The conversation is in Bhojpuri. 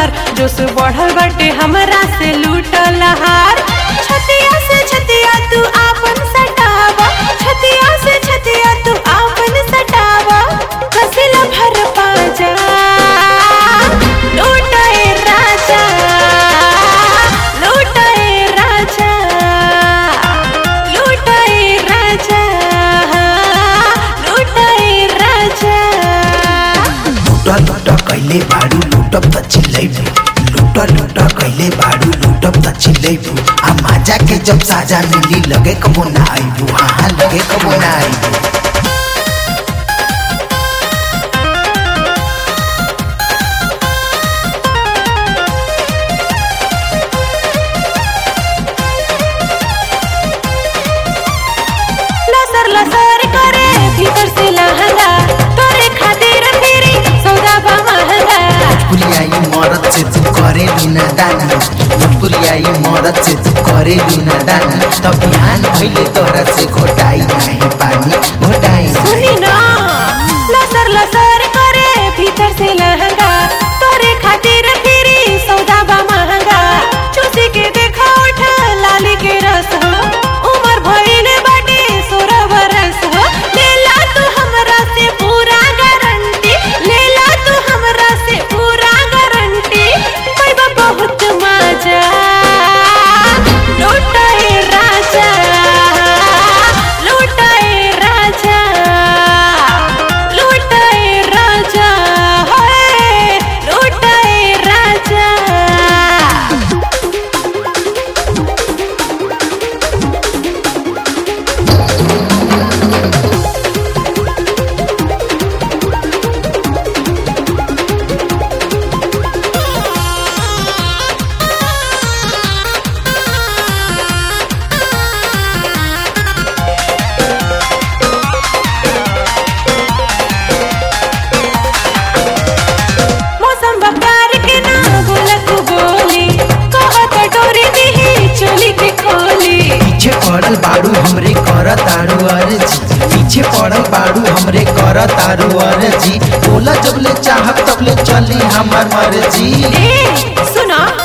भतार जोश बढ़ल बाटे हमरा से लूटल हार छतिया से छतिया तू आपन सटावा छतिया से छतिया तू आपन सटावा कसिला भर पाजा लूटाए राजा लूटाए राजा लूटाए राजा लूटाए राजा लुटा लुटा कैले बाडू लुटप त चिल्लैबू लुटा लुटा कैले बाडू लुटप त चिल्लैबू आ माजा के जब साजा मिली लगे कबो ना आइबू हाँ हाँ लगे कबो ना आइबू लसर लसर करे भीतर से लहंगा तोरे खातिर फिरी सौदा बा महंगा पुलियाई मरद से तू करे बिना दाना पुलियाई मरद से तू करे बिना दाना तब बिहान भइले तोरा से घोटाई नाही पानी घोटाई सुनी ना लसर लसर करे भीतर से लहंगा तोरे खातिर फिरी सौदा बा महंगा चूसी के देखा उठ लाली के रस हो उमर भइले बाटे सोलह बरस हो लेला तू हमरा से पूरा गारंटी लेला तू हमरा से पूरा गारंटी पैबा बहुत मजा लूटाए राजा लूटाए राजा लूटाए राजा होए लूटाए राजा मौसम बकार के ना बोलत बोली कहत डोरी दिही चोली के खोली पीछे पड़ल बाड़ू हमरे कर तारू अर्जी पीछे पड़ल बाड़ू हमरे कर तारू अर्जी बोला जबले चाहत तबले चली हमार मर्जी ए सुना